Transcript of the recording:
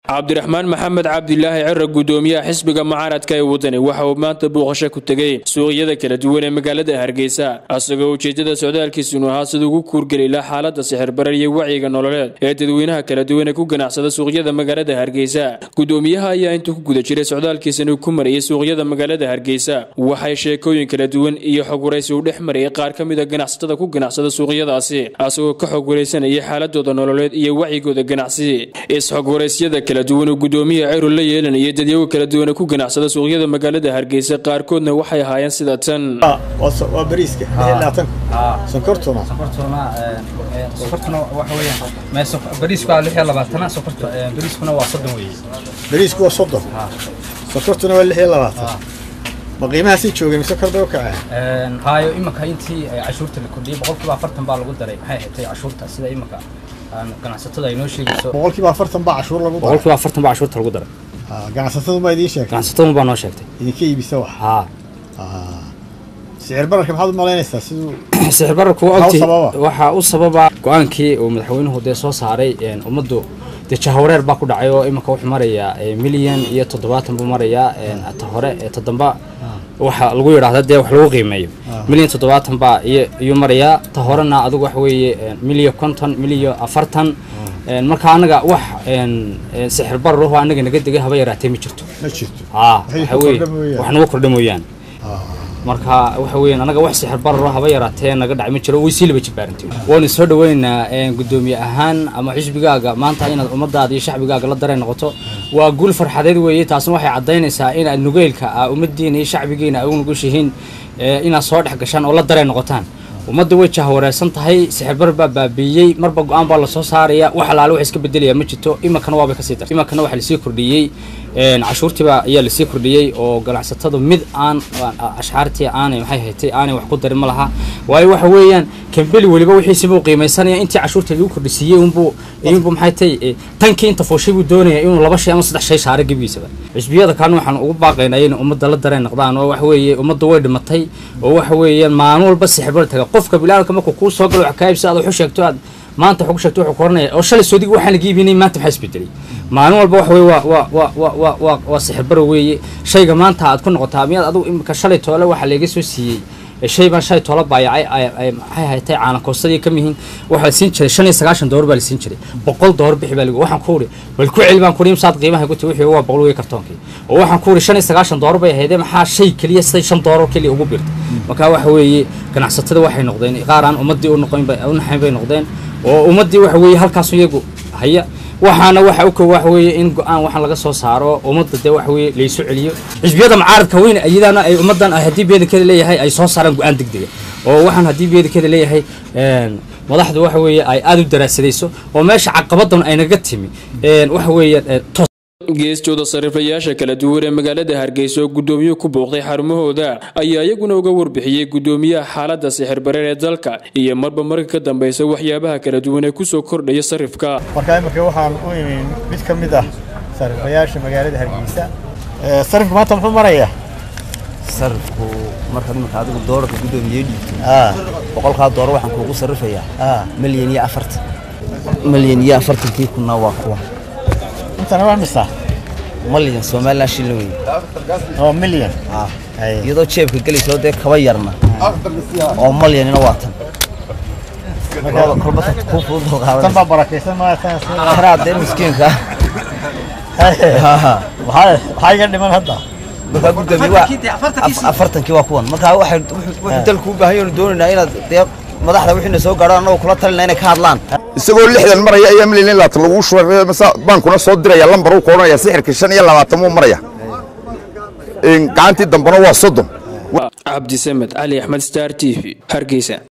cabdiraxmaan maxamed cabdilaahi cira gudoomiyaha xisbiga mucaaradka ee wadani waxa uu maanta booqasho ku tegey suuqyada kala duwan ee magaalada hargeysa asagoo ujeedada socdaalkiisunu ahaa sida ugu kuurgeli laha xaalada sixirbarar iyo wacyiga nololeed ee dadweynaha kala duwan ee ku ganacsada suuqyada magaalada hargeysa gudoomiyaha ayaa intuu ku guda jiray socdaalkiisanu ku marayay suuqyada magaalada hargeysa waxay sheekooyin kala duwan iyo xog waraysi u dhex marayay qaar ka mid a ganacsatada ku ganacsada suuqyadaasi asagoo ka xog waraysanayay xaaladooda nololeed iyo wacyigooda ganacsi is-xog waraysyada kala duwan oo gudoomiyaha ciro la yeelanayay dadyago kala duwan ku ganacsada suuqyada magaalada hargeysa qaarkoodna waxay ahaayeen sida tan waa bariiska sonkortuna sokortuna sokortuna waxa weeyaan mee bariisku waa lix iyo labaatana sokorta bariiskuna waa soddon weeye bariisku waa soddon sonkortuna waa lix iyo labaatan ma qiimaha sii joogay mise kor bay u kaceen haayo imanka intii cashuurta la kordhiyey boqolkiiba afartan baa lagu daray maxay xigtay cashuurta sida imanka ganacsatada ay noo sheegayso boqolkiiba afartan baa cashuur lagu daray boqolkiiba afartan baa cashuurta lagu daray ganacsatadu ma idiin sheegtay ganacsatadu baa noo sheegtay idinka iibisa wax haa sicir bararka maxaad u malaynaysaa siduu sixir bararku Maxaa u ogti sababa? waxaa u sababa go-aankii uu madaxweynuhu dee soo saaray ummaddu dee jahawareer baa ku dhacay oo iminka wuxuu marayaa milyan iyo toddobaatan buu marayaa ta hore ee ta damba waxa lagu yidhaahda dee wax lagu qiimeeyo milyan toddobaatan baa iyo- iyuu marayaa ta horena adigu waxa weeye milyan konton milyan afartan marka anaga wax sixir bararuhu anaga naga degay haba yaraatee ma jirto ma jirto haa Waxay waxa ku weeye kordha mooyaane. wax nagu kordha mooyaan marka waxa weeyaan anaga wax sixir bararo haba yaraatee naga dhacay ma jiro way sii laba jibaarantay waanu soo dhaweynaynaa gudoomiye ahaan ama xisbigaaga maanta inaad ummadaada iyo shacbigaaga la dareen noqoto waa guul farxadeed weeye taasna waxay caddaynaysaa inaad nugeylka ah ummadiina iyo shacbigiina ay u nugushihiin inaad soo dhex gashaan oo la dareen noqotaan ummadda way jahwareersan tahay sixirbar baa baabiiyey marba go-aan baa lasoo saaraya wax alaale wax iska bedelaya ma jirto imankana waabay kasii dartay imankana waxaa lasii kordhiyey cashuurtiiba ayaa lasii kordhiyey oo ganacsatadu mid aan ashxaartii aanay maxay haytay aanay wax ku darin ma laha waayo waxa weeyaan kambeli weliba wixiisiibuu qiimeysanaya intii cashuurta lagu kordhisiiyey unbuu iyunbuu maxay tay tankii inta fooshay buu doonaya inuu laba shay ama saddex shay saaro gebigiisaba xisbiyada kalena waxaan ugu baaqaynaa inay ummadda la dareen noqdaan oo waxa weeye ummadda way dhimatay oo waxa weeyaan maalin walba sixirbar taga qofka bilaalka markuu kuu soo galo wax kaa iibsa aad wax u sheegto aad maanta wax ugu sheegto wuxuu koranaya oo shalay soodigi waxaan laga iibinay maanta maxaa isbedelay maalin walba waxa weeye waa waa waa waa waa waa waa sixirbar weeye shayga maanta aad ku noqotaa miyaad adigu imika shalay toole waxaa laga soo siiyey shay baan shalay toola baayacay ay ay maxay haytay caanakoostadii ka mihiin waxaa la siin jiray shan iyo sagaashan doolar baa la siin jiray boqol doolar bixi baa lagu waxaan ku uri bal ku celi baan ku uri imsaad qiimaha guti wixii waa boqol wey kartoonkii oo waxaan ku uri shan iyo sagaashan doolar bay ahaydee maxaa shay keliya siday shan doolar keliya ugu biirtay marka waxa weeye ganacsatada waxay noqdeen qaar aan ummaddii u noqon bay u naxayn bay noqdeen oo ummaddii waxa weeye halkaas iyagu haya waxaana waxa u kow waxa weeye in go-aan waxaan laga soo saaro ummadda dee waxa weeye laysu celiyo xisbiyada mucaaradka weyn iyadana ay ummaddan ay haddii beedankeeda leeyahay ay soo saaraan go-aan degdega oo waxaan haddii beedankeeda leeyahay madaxdu waxa weeye ay aada u daraasadayso oo meesha caqabadan ay naga timi waxa weeye toos geestooda sariiflayaasha kala duwan ee magaalada hargeysa oo gudoomiyuhu ku booqday xarumahooda ayaa iyaguna uga warbixiyey gudoomiyaha xaalada sixirbareer ee dalka iyo marba marka ka dambeysa waxyaabaha kala duwan ee kusoo kordhaya sarifka marka imika waxaan u imin mid ka mid ah sariifayaasha magaalada hargeysa sarifka maanta muxuu marayaa sarifku markaad iminka adigu doolarka guddoomiye dhiibto ah boqolkaa doolar waxaan kuugu sarrifayaa ah milyan iyo afartan milyan iyo afartankii kunna waa kuwa intana waa misa malyan somalilan shilin wey oo milyan ah Ay. iyadoo jeebka gelaysoo dee kaba yarna oo malyanina waa tan kolba kolba tan kuu fudud oo tan qaadanaysa baa barakaysan maatan tanaa dee miskiinka waxaa waxaa iga dhiman hadda markaa guddoomiye waa af- afartankii waa kuwan markaa waxay wuxuu wuxuu dalku u baahan yahay doonaynaa inaad dee madaxda wixiina soo gaadho annagoo kula talina inay ka hadlaan isagoo lixdan maraya ayaa milyan in labaatan lagu shubay masa baankuna soo diraya lambar uu koodhanaya sixirka shan iyo labaatan muu maraya gacantii dambena waa soddon cabdisamed cali axmed star t v hargeysa